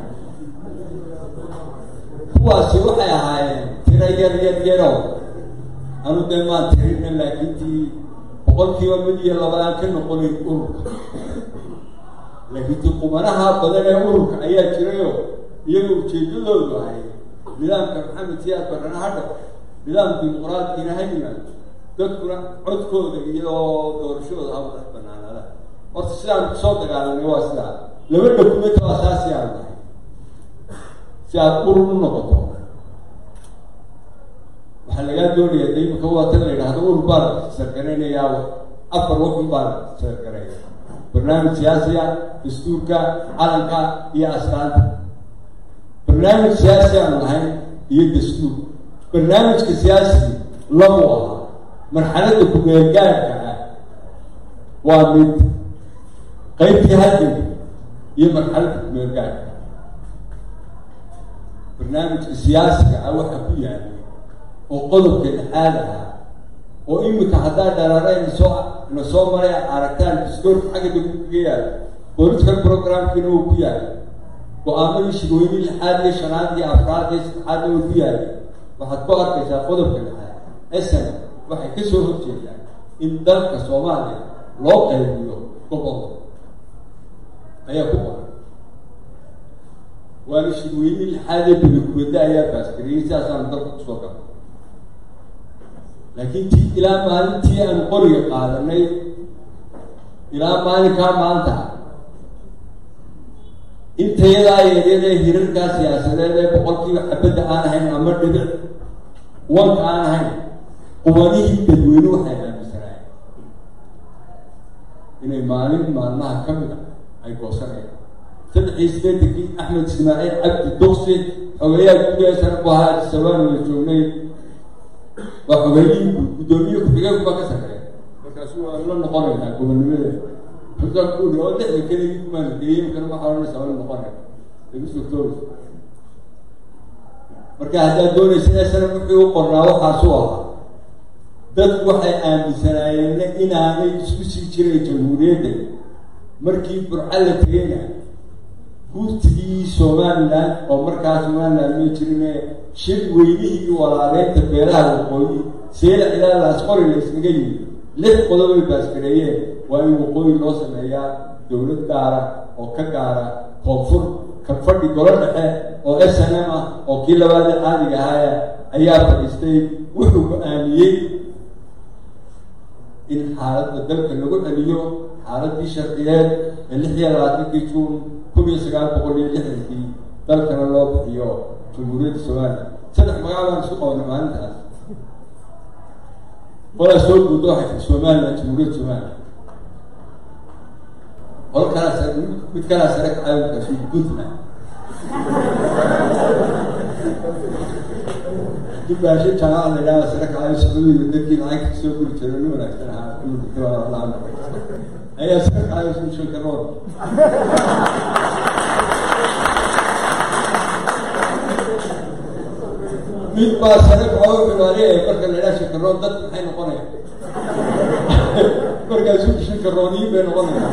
kuwaasi waxay ahaayeen tira yar yar yarow anu dee maan tirina laakiin tii boqolkiiba mid iyo labadaan ka noqonayn ururka laakiin tii qumanaha badan ee ururka ayaa jirayoo iyaga ujeedadoodu ahay nidaamka maxamed siyaad barana ha dhaco nidaam dimuqraadkiina ha yimaado dadkuna codkooda iyo doorashadooda ha madax banaanaada horta sidaan kusoo dagaalanay waa sidaa laba dokumenti waa saa si aan nahay si aad urur u noqoto waxaa lagaa doonaya de imika waata la yidhaahdo urur baa la sargaraynayaa afar wakun baa la sargaraya barnaamij siyaasiya dastuurka calanka iyo astaanta barnaamij siyaasi aan lahayn iyo dastuur barnaamijka siyaasigi labu ahaa marxaladda ku-meelgaarka ah waa mid qaybtii halganka iyo marxaladda ku-meelgaarka barnaamijka siyaasiga ah waxaa ku yaalay oo qodobka dhexaad ahaa oo iminka haddaa dhalaareen soo na soo maray aragtaan diskoorka xagga degku kaga yaal political programkiina uu ku yahay go-aamadii shirweyne lixaad iyo shanaad iyo afraad iyo saddexaadna uu ku yahay waxaad ku arkaysaa qodobka dhexaad sn waxay ka soo horjeedaan in dalka soomaaliya loo qaybiyo gobol ayaa ku qoran waana shirweyne lixaad ee belikuwada ayaa baasgariyey sidaasaanu dalka kusoo gala laakiin ti ilaa maalintii aanu qoriga qaadanay ilaa maalinkaa maanta intayadaa yaryadee hirarkaa siyaasadeed ee boqolkiiba xabadda aan ahayn ama dhibic wanka aan ahayn qubanihii dadweyne waxay aaminsanaayeen inay maalin maalmaha ka mid a ay goosanayaan saddexii sideetankii axmed ismaaciil cabdi duqsi xogeeyaha gudaha sare ku ahaa adisabaan wada joognay waa xogeeyihii guddoomiye ku-xigeenkuba ka sarreeya markaasu waa la noqonaynaa gobonnimadeeda xusaankuuri oo lixda keligii kumaana geeyey kana waxaa ohanaysaa waa la noqonayna lagu sogtoobaysa marka haddaad doonaysa esana wuxuu u qornaa waxaasu ahaa dadku waxay aaminsanaayeen inaanay isku sii jiray jamhuuriyadda markii burca la tegayna guurtigii somalilan oo markaa somalilan may jirine shir weynihii walaaleynta beeraha waqooyi seela ilaa laasqori la iskaga yimid lix qodob ay baasgareeyeen waa in waqooyi loo sameeyaa dowlad gaara oo ka gaara koonfur ka fadhi golo dhexe oo s n m ah oo kii labaadee caadiga ahaaya ayaa fadhiistay wuxuu go-aamiyey in xaaladda dalka lagu celiyo xaaladii sharciyeed ee lix iyo labaatankii juun kun iyo sagaal boqol iyo lixdankii dalkana loo bixiyo jamhuuriyadda somalilan saddex magac baan isku qabanay maalintaas qolaa soo guuda waxay tahay somalilan jamhuuriyadda somalilan qolo kalaa sare mid kalaa sare kacaawinkaasu puntland dubaasho jaamaca la yidhahda sare kacaawi sacuudiga dadkii lacagta kasoo guri jiray nin wanaagsan ahaa ayaa sare kacaawi sushanka rood mid baa sare kacaawi xumaaniyay marka la yidhaha shankarood dad maxay noqonayaan markaasu shankaroodiyin bay noqonayaan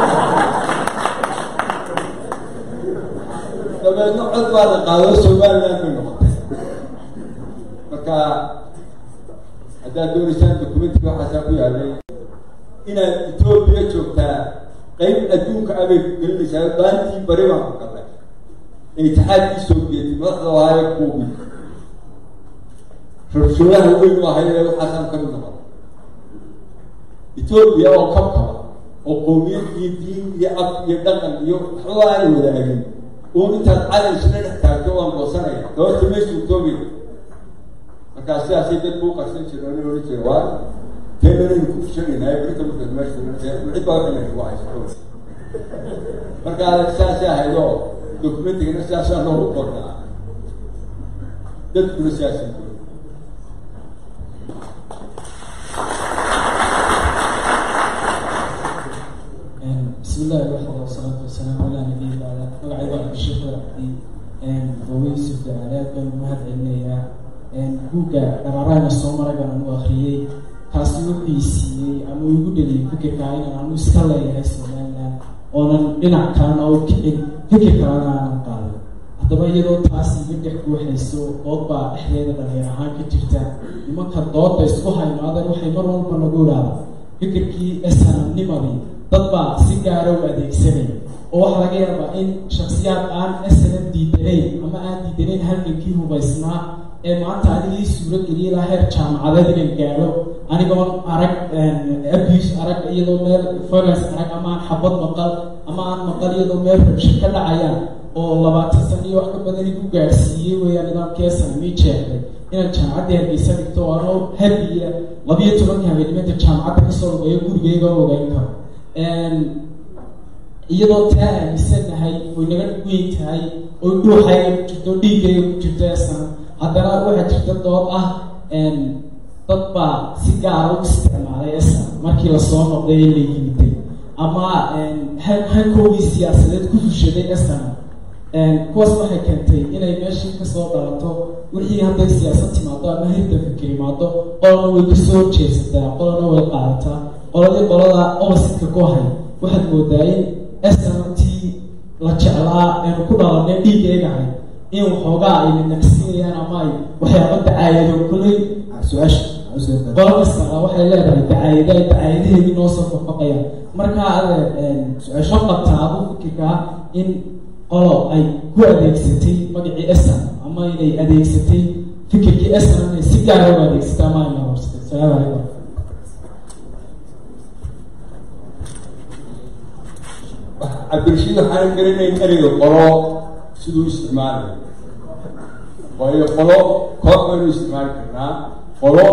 dabeedna cod baa la qaado somaliland bay noqotay marka haddaad doonaysaan documentka waxaasaa ku yaalay inaad etoobiya joogtaa qeyb adduunka abay ku gelinaysaa baantii bari baan ku galnay ee itixaadkii soobiyeti madaxda ahaaye kuubi rabshoodaha weyn u ahay ee waxaasaan ka mid noqon etoobiya oo kabkaba oo qowmiyad iyo diin iyo af iyo dhaqan iyo waxba aan wadaagin uun intaad calan isla dhex taagto waan goosanaya doorta meesha etoobiya markaa sidaasay dadku u qarsan jire nin ohan jira waa teenanaynu ku fushanaynaay berita markaad meesha cid baa waxay nagu haysato marka sidaasay ahayd oo documentigana sidaasaa loogu qornaa dadkuna sidaasay bismi illahi waxda wasalaatu wasalaamu calaa nabiyi bacda magacayga cabdisheekh waracdi wawe yusuf dacaalaad baan mahad celinayaa buugga dharaarayna soo maray baan anu akriyey kaasi wuxuu siiyey ama igu dheliyay fikirkaa inaan anu iska leeyahay somaliland oonan dhinac kalena u kicin fikir kalena aanan qaadan haddaba iyadoo taasi iga dhex guuxayso dood baa dhexdeeda dhalinyar ahaan ka jirta nimanka doodda isku haymaadeen waxay mar walba nagu idhaahda fikirkii esanamnimadii dad baa si gaara u adeegsanaya oo waxaa laga yaabaa in shaksiyaad aan snm diidanayn ama aan diidanayn halgankii hubaysnaa ee maanta anigii suuro geliyay ilaa heer jaamacadeed inaan gaadho anigoon arag abus arag iyadoo meel violence arag ama aan xabad maqal ama aan maqal iyadoo meel rabsho ka dhacayaan oo labaatan sana iyo wax ka badan igu gaadhsiiyey weeyaan nidaamkeesan mii jeexday inaan jaamacaddii hargeysa dhigto oo anoo habiya labiyo tobanka habeenimada jaamacadda kasoo ogeeyo gurigeyga ogeyn karo iyadoo taa aaminsanahay oy naga weyn tahay oy dhuuxayga ku jirto dhiiggayga ku jirto esan haddana waxaa jirta dood ah dad baa si gaara u isticmaalay esan markii lasoo noqday ee la yimiday ama hankoogii siyaasadeed ku fushaday esan kuwaas waxay keentay inay meeshii kasoo dhalato wixii hadday siyaasad timaado ama hirda fikir imaado qolana way kasoo jeesataa qolana way qaadataa qoladii qolada oppositka ku hay waxaad moodaa in snamtii la jeclaa eenu ku dhalanay dhiigaynahay in waxoogaa ay nanagsiinayaan ama ay waxyaaba dacaayado kolley su-aasha qolo kastana waxay leedahay dacaayada ay dacaayadaheedii noo soo fafaqayaan markaa ade ma qabtaa adu fikirkaa in qolo ay ku adeegsatay magacii esam ama inay adeegsatay fikirkii esam inay si gaara u adeegsatay ama ay marorsatay salaamu calaykum cabdirashiid waxaan garanayn ereyga qolo siduu isticmaalayo waayo qolo koox baynu isticmaali karnaa qolo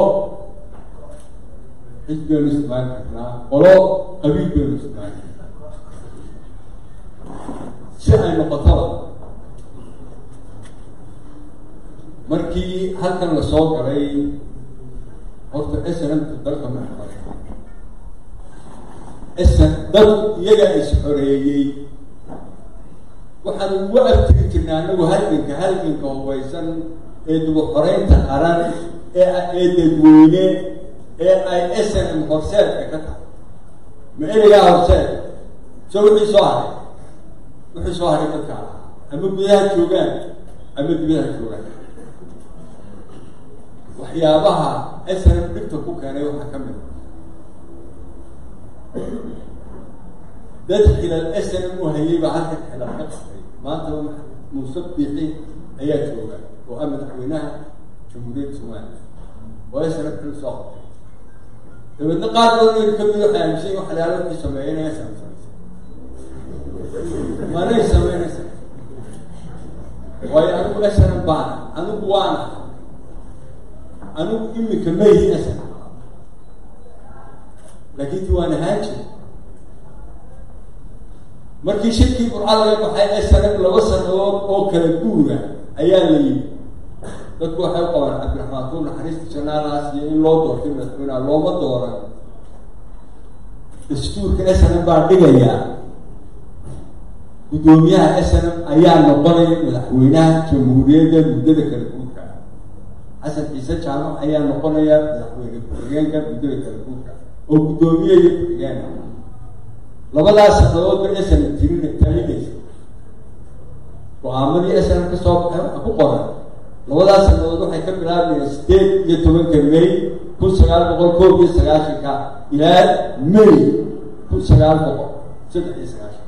xisb baynu isticmaali karnaa qolo qabiil baynu isticmaali karnaa si ay noqotaba markii halkan lasoo galay horta snmta dalka ma xaray sn dad iyaga is xoreeyey waxaan ugu abtiri jirnay anagu halganka halganka hubaysan ee duba xoreynta qaran ee ee dadweyne ee ay snm horseedka ka tahay ma ereygaa horseed so wixii soo haray wixii soo haray dadka ahaa ama gudaha joogaan ama dibadaha joogaan waxyaabaha snm dhibta ku keenay waxaa ka mid a dad xilal snm u hayay baa halka xilal ka qabtay maanta muuse biixi ayaa jooga oo ah madaxweynaha jamhuuriyadda somaliya oo snm xil soo qabtay dabeedna qaar badan oo kamid waxay aaminsan waxalaalo wixii sameeyay inay snm samaysay manay sameynaysa waayo anigu snm baana anigu waana anigu imika mayhi snm laakiin ti waan ahaan jira markii shirkii burca laga baxay snm laba sanadood oo kala guura ayaa la yimi dadku waxay u qabaan cabdiraxmaan tuur naxariista janaalaas iyo in loo doortay madaxweyneha looma dooran dastuurka snm baa dhigayaa guddoomiyaha snm ayaa noqonaya madaxweynaha jamhuuriyadda muddada kala guurka xasan ciise jaamac ayaa noqonaya madaxweyne ku-xigeenka muddada kala guurka oo guddoomiye iyo ku-xigeen labadaas sanadoodba snm tirin talinaysa go-aamadii snm ka soo baxay waxa ku qoran labadaas sanadood waxay ka bilaabayaan sideed iyo tobanka may kun sagaal boqol koob iyo sagaashanka ilaa may kun sagaal boqol saddex iyo sagaashan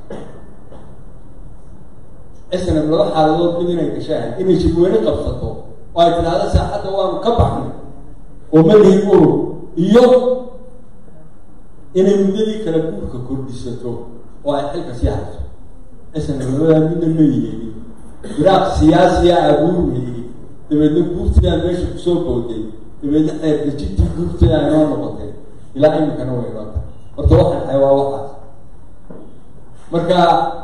snm laba xaaladood mid inay gashaan inay shirweyne qabsato oo ay tidhaahdo saaxadda waanu ka baxnay oo malihin urur iyo inay muddadii kala guurka kordhisato oo ay xilka sii hayso snm labadaa midna ma yeelin firaaq siyaasiya abuurmayey dabeedna guurtidaa meesha kusoo booday dabeedna xeerdejintii guurtida inoo noqotay ilaa iminkana way inoo tahay horta waxaan dhahay waa waxaas marka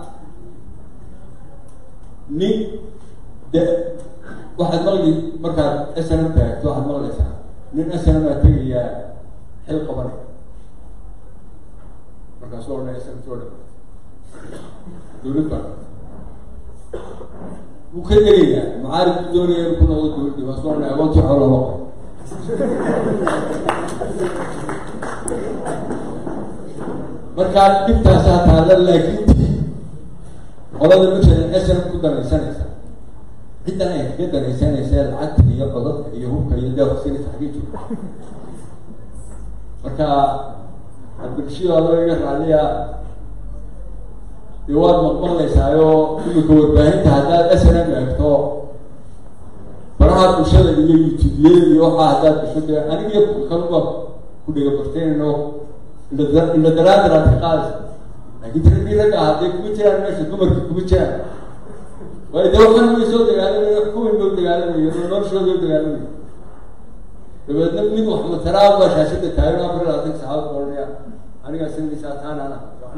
nin de waxaad maqli markaad snm taagto waxaad maqlaysaa nin snm aa tegayaa xil qabanay markaasoo odhan snm soo dha dawlad baa wuu ka tegayaa mucaaribku doonaya inu ku noqdo dawladdi waa soo odhan agoontii xoolo loo qoro markaa dhibtaasaa taala laakiin qolada masalan snm ku danaysanaysa ciddan ay kaga danaysanaysa lacagta iyo codadka iyo hubka iyo deeqsinaysa xagee jooga marka abdirashiid adoo iga raaliya dee waad maqmaqlaysaayo imika warbaahinta haddaad snm eegto baraha bulshada iyo youtubeyada iyo waxaa haddaad gasho dee anigiyo kaluba ku dhiga barteenno indha daraadar aad ka qaadaysa laakiin tiragii ragga ah hadday kuma jiraan meesha dumarkii kuma jiraan waayo dee waxan way soo dagaalamayo kuwin bay u dagaalamayo noloshooda u dagaalamayo dabeedna mid wax mataraa baa shaashada taagan afar iyo labaatan saacad ku odhanaya anigaa sinaysaa taanana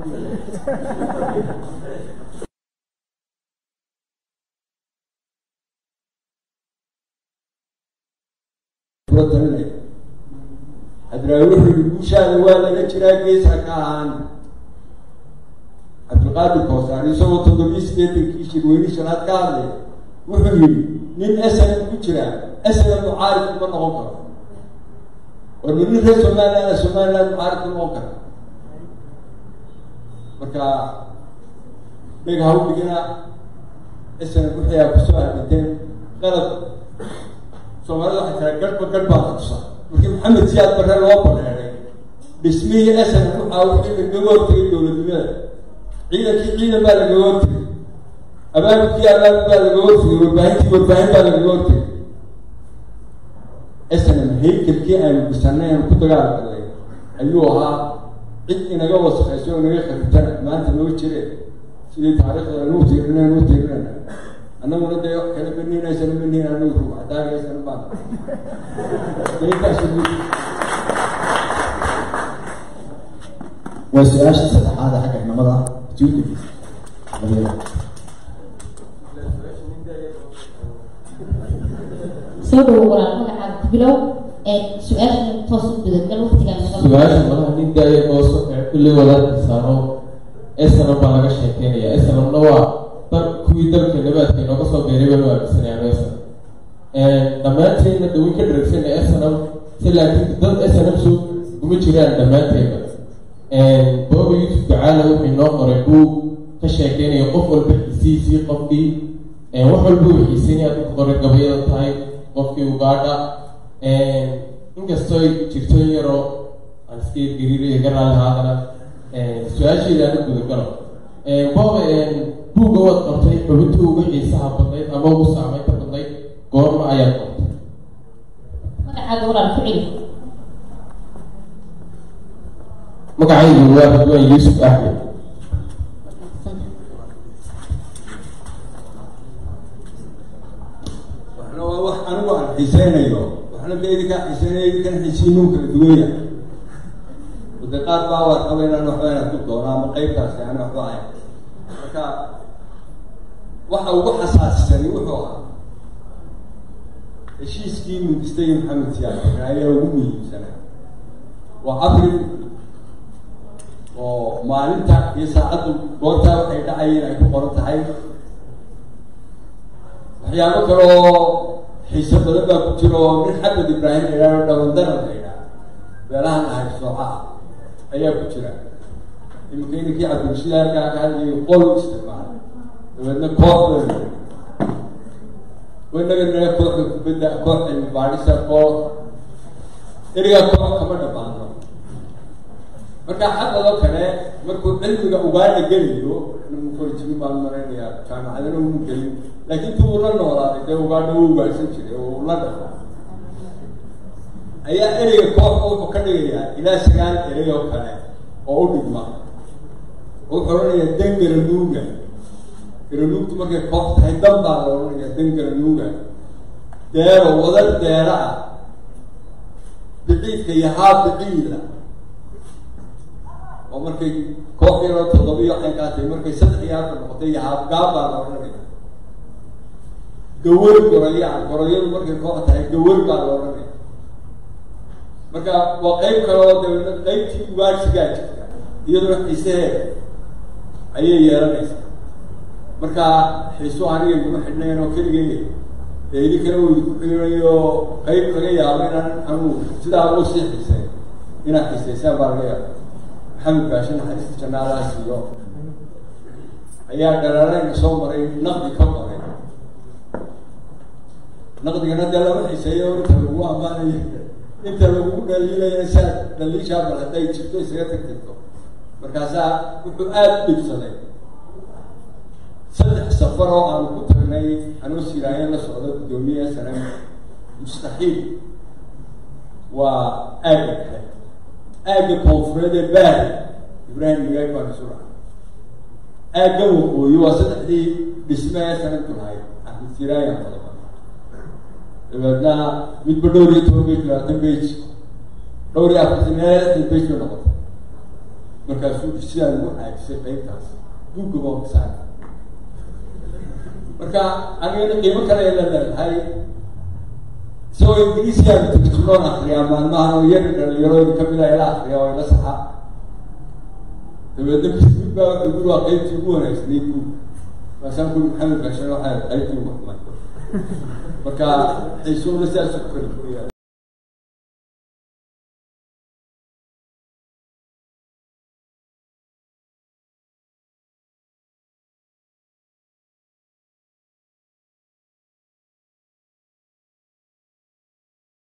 kula talinaya hadraawi wuxuu yihi guushaada waa laga jiraa geesa ka ahaan cabdilqaadir koosaar isagoo toddobiyi sideetankii shirweyne shanaad ka hadlaya wuxuu yidhi nin snm ku jira snm mucaarid kuma noqon karo war ma nin reer somaliland somaliland mucaarid ku noqon kara marka dhega ha u dhigina snm wixii aa kusoo argateen qalad soomaalida waxay tiraa garhba garh baa qabsa markii maxamed siyaad barre loo badheeray dhismihii snm waxaa wixii lagaga hortegay dowladnimada ciidankii ciidan baa lagaga hortegay abaabulkii abaabul baa lagaga hortegay warbaahintii warbaahin baa lagaga hortegay snm haykelkii aynu dhisanay aynu ku dagaalgalnay ayuu ahaa cid inaga wasaqayso o inaga kharibtana maanta noo jire sidii taariikhda anuu tiirina anuu tiirinana annaguna dee wax kala beniinaysana beniin anigu ruuxadaagaysana baan waa su-aashii saddexaad ee xagga inamada juudi soo dhawo walaal magacaaga ku bilow ee su-aasha toos u gudagal waqtigaa naga su-aasha malaha nin daaya gooso ee kulli wadaadkiisaano snm baa laga sheekeynaya snmna waa dal kuwii dalka nabaadka inooga soo beeray banu aaminsanayaan snm dhammaanteedna dhawin ka dharagsanay snm si laakiin dad snm soo kuma jiraan dhammaanteedna booba yuusuf gacaala wuxuu inoo qoray buu ka sheekeynaya qof walba xiisihiisii qofkii wax walba uu xiisinaya dadka qoray gabayada tahay qofkii ugaadha inkastoo ay jirto in yaroo aan iska yargariiraya garaali haadana su-aasheeda aan u gudagalo booba buugga waad qortay xubintii ugu xiisaha badnayd ama ugu saameynta badnayd goorma ayaad qortay magacaaga walaal ku celi magacaygu waa ridwaan yuusuf axmed waxna waa wax anigu aan xiiseynayo waxna de idinkaa xiiseynayo idinkan xiisiinuu kala duwaya wade qaar baa waad qaba inaan waxba inaad ku doono ama qeybtaasi aan waxba ahayn marka waxa ugu xasaasisani wuxuu ahaa heshiiskii mudistay maxamed siyaad ayaa ugu muhiimsanaa waa abril oo maalinta iyo saacaddu goortaa waxay dhacayeen ay ku qoran tahay waxyaabo kale oo xiise badan baa ku jira oo nin xamed ibraahim la yidhahdo dhawandara la yidhaha beelahan ahay sooca ah ayaa ku jira iminka inankii cabdirashiid halkaa ka hadlayay qol isticmaala dabeedna koox bay wanaga naga kooxda kubadda koox cilmi baadhisa koox erigaa koox kama dhamaano marka xaqadoo kale markuu cilmiga ugaadha gelayo mukorjimi baan maraynayaa jaamacadana uu gelin laakiin tu uu la noolaaday dee ugaadha uu ugaadhsan jiray oo uu la dhaqo ayaa ereyga kooxka wuxuu ka dhigayaa ilaa sagaal erey oo kale oo u dhigma wuxuu odhanayaa dan garanuuga garanuugtu markay koox tahay dan baa la odhanayaa dan garanuuga deero wadar deera ah biciidka iyo haa biciida oo markay koox yaroo toddobiyo xankaatay markay saddex iyo afar noqotay iyo haabgaab baa la odhanaya gawar goroyaa goroyadu markay koox tahay gawar baa la odhanaya marka waa qeyb kale oo dabeedna qeybtii ugaadhsigaa jirta iyadoo xiiseheeda ayay yeelanaysaa marka xiiso aniga iguma xidhnayn oo keligay ee idinkana uu idinku xidhinayo qeyb laga yaabo inaan anuu sidaa u sii xiisay inaad xiisaysaan baa laga yaaba maxamed baashe naxariista jannaalaha siiyo ayaa dhalaareyna soo maray naqdi ka qoray naqdigana dee lama xiiseeyo inta lagu ammaanayo inta lagu dhaliilaya saad dhaliishaa bal hadday jirto isaga tagtirto markaasaa wuxuu aada u dhibsaday saddex safar oo aanu ku tagnay anoo siraayo la socdo guddoomiye sare mustaxiil waa aagga dhexe aagga koonfureed ee baari ibraahim migaag baa isu dhaca aagga waqooyi waa saddexdii dhisme ee sanadku lahayd axmed siraayan qodobada dabeedna midba dhowr iyo toban bage labaatan bage dhowr iyo afartan meelatan bage bay noqotay markaasuu sidaan ugu caajisay qeybtaas buugga baa marka anigana qiimo kale la leedahay isagoo ingiriisiyaanu turjumoon akriyaa maalmahan oo iyaga dhalinyarooyin kamid a ila akriya oo ila saxa dabeedna mid baa wuxuu guri waa qeybtii ugu wanaagsanayd buug maasaan kuri maxamed bashar waxaa qeybtii ugu xumayd marka xiisuuna sidaas u kala fogayaa